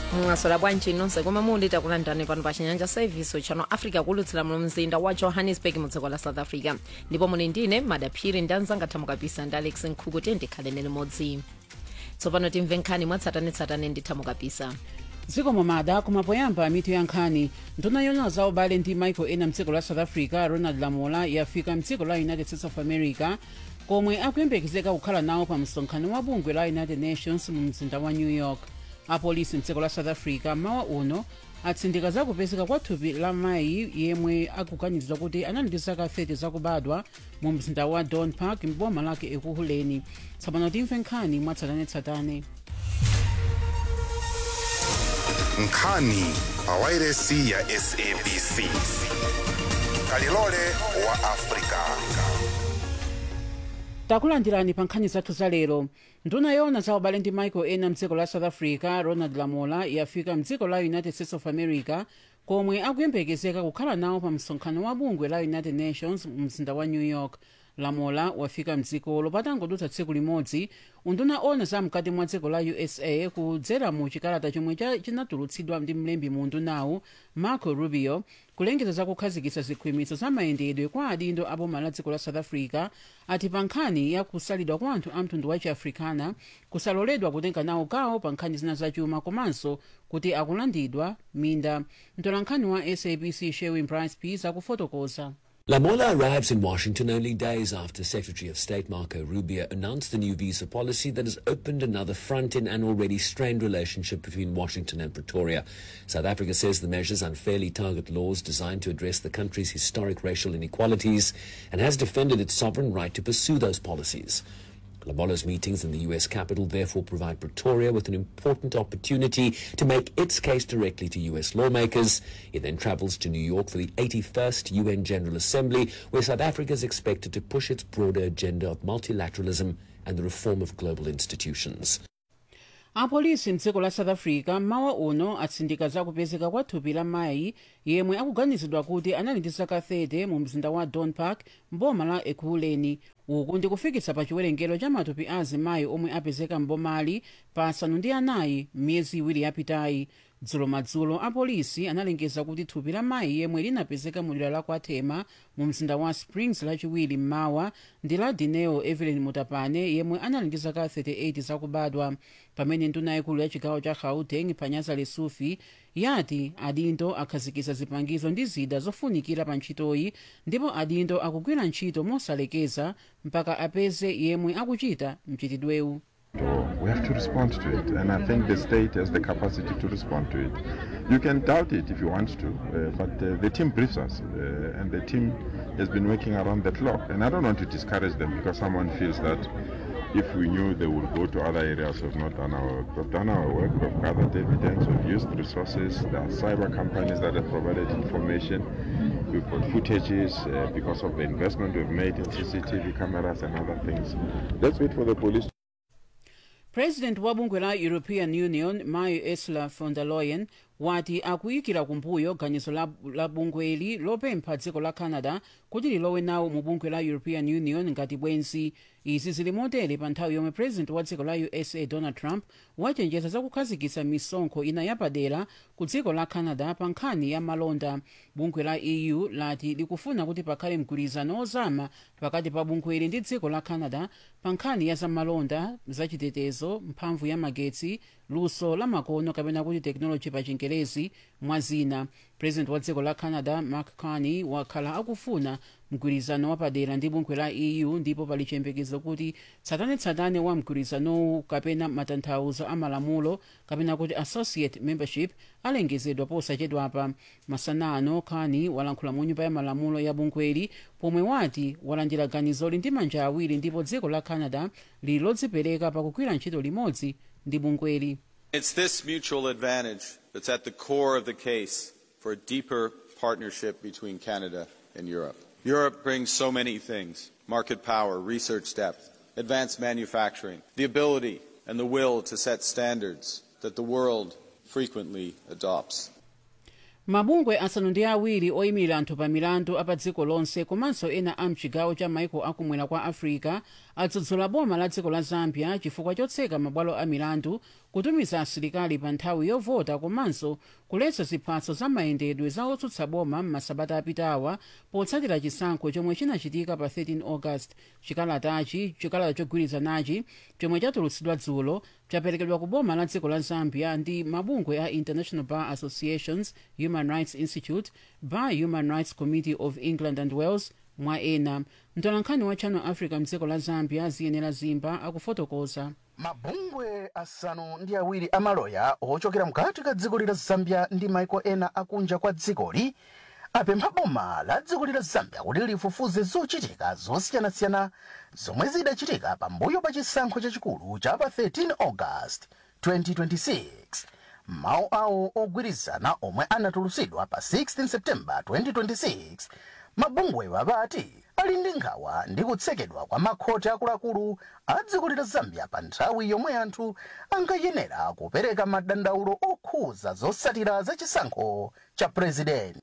mwasola bwanji nonse komwe muli takulandirani pano pa chinyanja service chano africa kulutsira mu mzinda wa johannesburg mu dziko la south africa ndipo muli ndine madaphiri ndi anzanga thamukapisa ndi alex nkhuku tiye ndikhalene limodzi tsopano timve nkhani mwatsatanetsatane ndi thamukapisa dziko momada kumapoyamba mitu ya nkhani nduna yona za ubale ndi maiko ena mdziko la south africa ronald lamola yafika mdziko la united states of america komwe akuyembekezeka kukhala nawo pa msonkhano wa bungwe la united nations mu mzinda wa new york apolisi mdziko la south africa mawa uno atsindika zakupezeka kwa thupi la mayi yemwe akuganizidwa kuti anali ndi zaka 30 zakubadwa mu mzinda wa don park mboma lake ekuhuleni tsopano timve nkhani mwatsatanetsatane nkhani pawairesi ya sabc kalilole wa afrika takulandirani pa nkhani zathu za lero nduna yona za ubale ndi maiko ena mdziko la south africa ronald lamola yafika mdziko la united states of america komwe akuyembekezeka kukhala nawo pa msonkhano wa bungwe la united nations mu mzinda wa new york lamola wafika mdzikolo patangodutsa tsiku limodzi unduna ona za mkati mwa dziko la usa kudzera mu chikalata chomwe cha- chinatulutsidwa ndi mlembi mu undunawu marco rubio kulengeza za kukhazikitsa zikhwimitso za mayendedwe kwa adindo a boma la dziko la south africa ati pa nkhani ya kusalidwa kwa anthu a mtundu wa chiafrikana kusaloledwa kutenga nawo gawo pa nkhani zina zachuma komanso kuti akulandidwa minda mtolankhani wa sabc sherwin brice peace akufotokoza Lamola arrives in Washington only days after Secretary of State Marco Rubio announced the new visa policy that has opened another front in an already strained relationship between Washington and Pretoria. South Africa says the measures unfairly target laws designed to address the country's historic racial inequalities and has defended its sovereign right to pursue those policies. Lamola's meetings in the US capital therefore provide Pretoria with an important opportunity to make its case directly to US lawmakers. It then travels to New York for the 81st UN General Assembly, where South Africa is expected to push its broader agenda of multilateralism and the reform of global institutions. apolisi mdziko la south africa mawa uno atsindika zakupezeka kwa thupi la mayi yemwe akuganizidwa kuti anali ndi zaka 30 mu mzinda wa don park mboma la ekuhuleni uku ndi kufikitsa pa chiwerengero cha matupi a azimayi omwe apezeka mbomali pa asanu ndi anayi m'miyezi iwiri yapitayi dzulo madzulo apolisi analengeza kuti thupi la mayi yemwe linapezeka mu dera la kwathema mu mzinda wa springs lachiwiri mmawa ndi la dineo evelyn mutapane yemwe anali ndi zaka 38 zakubadwa pamene nduna yaikulu ya chigawo cha gauteng panyaza lesufi yati adindo akhazikitsa zipangizo ndi zida zofunikira pa ntchitoyi ndipo adindo akugwira ntchito mosalekeza mpaka apeze yemwe akuchita mchitidwewu We have to respond to it, and I think the state has the capacity to respond to it. You can doubt it if you want to, uh, but uh, the team briefs us, uh, and the team has been working around the clock. And I don't want to discourage them because someone feels that if we knew they would go to other areas, we've not done our work. We've done our work, we've gathered evidence, we've used resources. There are cyber companies that have provided information. We've got footages uh, because of the investment we've made in CCTV cameras and other things. Let's wait for the police. president wa bungwe la european union mayi ursula von der leyen wati akuyikira kumbuyo ganizo la, la bungweli lopempha dziko la canada kuti lilowe nawo mu bungwe la european union ngati bwenzi izi zili motere pa nthawi yomwe president wa dziko la usa donald trump wachenjeza zakukhazikitsa misonkho ina yapadera ku dziko la canada pa nkhani ya malonda bungwe la eu lati likufuna kuti pakhale mgwirizano ozama pakati pa bungweli ndi dziko la canada pa nkhani ya zamalonda zachitetezo mphamvu ya magetsi luso la makono kapena kuti technology pa chingerezi mwa zina president wa dziko la canada mark carney wakhala akufuna mgwirizano wapadera ndi bungwe la eu ndipo pali chiyembekezo kuti tsatanetsatane wa mgwirizanowu kapena matanthauzo a malamulo kapena kuti associate membership alengezedwa posachedwapa masana ano carney walankhula mu nyumba ya malamulo ya bungweli pomwe wati walandira ganizoli ndi manja awiri ndipo dziko la canada lili lodzipereka pakugwira ntchito limodzi ndi bungweli It's this mutual advantage that's at the core of the case for a deeper partnership between Canada and Europe. Europe brings so many things market power, research depth, advanced manufacturing, the ability and the will to set standards that the world frequently adopts. mabungwe asanu ndi awiri oyimirira anthu pa milandu apa dziko lonse komanso ena a mchigawo cha maiko akumwera kwa africa adzudzula boma la dziko la zambia chifukwa chotseka mabwalo a milandu kutumiza asilikali pa nthawi yovota komanso kuletsa ziphaso za mayendedwe za otsutsa boma m'masabata apitawa potsatira chisankho chomwe chinachitika pa 13 august chikalatachi chikalata chogwirizanachi chomwe chatulutsidwa dzulo chaperekedwa ku boma la dziko la zambia ndi mabungwe a international bar associations human rights institute bar human rights committee of england and wales mwa ena mtolankhani wa channel africa mdziko la zambia ziyenera zimba akufotokoza mabungwe asanu ndi awiri amaloya ochokera mkati ka dziko la zambia ndi maiko ena akunja kwa dzikoli apempha boma la dziko la zambia kuti lifufuze zochitika zosiyanasiyana zomwe zidachitika pambuyo pa chisankho chachikulu cha pa 13 august 2026 mawu awo ogwirizana omwe anatulutsidwa pa 16 september 2026 mabungwewa apati ali ndi nkhawa ndi kutsekedwa kwa makhoti akuluakulu a dziko la zambia pa nthawi yomwe anthu ankayenera kupereka madandaulo okhuza zotsatira za chisankho cha purezidenti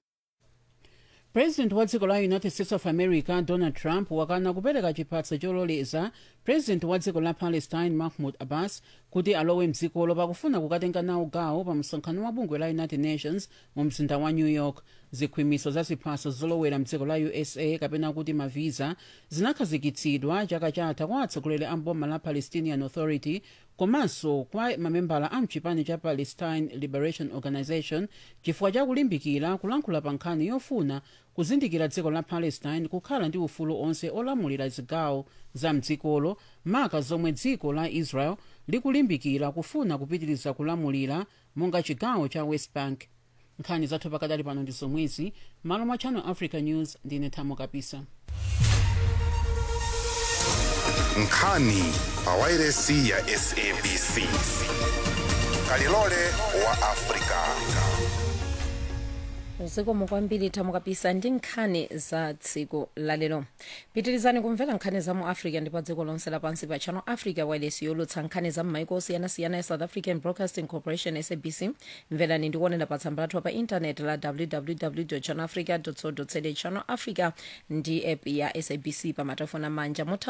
president wa dziko la united states of america donald trump wakana kupereka chiphaso chololeza president wa dziko la palestine mahmud abbas kuti alowe mdzikolo pakufuna kukatenga nawo gawo pa msonkhano wa bungwe la united nations mu mzinda wa new york zikhwimiso za ziphaso zolowera mdziko la usa kapena kuti mavisa zinakhazikitsidwa chaka chatha kwa atsogoleri a mboma la palestinian authority komanso kwa mamembala a mchipani cha palestine liberation organization chifukwa chakulimbikira kulankhula pa nkhani yofuna kuzindikira dziko la palestine kukhala ndi ufulu onse olamulira zigawo za mdzikolo maka zomwe dziko la israel likulimbikira kufuna kupitiriza kulamulira monga chigawo cha west bank nkhani zathu pakadali pano ndi zomwezi malo mwa channel africa news ndine thamo kapisa nkhani pawairesi ya sabc kalilole wa afrika zikomo kwambiri thamo kapisa ndi nkhani za tsiku lalero pitirizani kumvera nkhani za mu africa ndi pa dziko lonse lapansi pa channel africa wireless yolutsa nkhani za m'maiko osiyanasiyana ya south african broadcasting corporation sabc mverani ndikuonera pa tsamba lathu pa intaneti la www channel africa co za channel africa ndi app ya sabc pa matafoni amanja mutha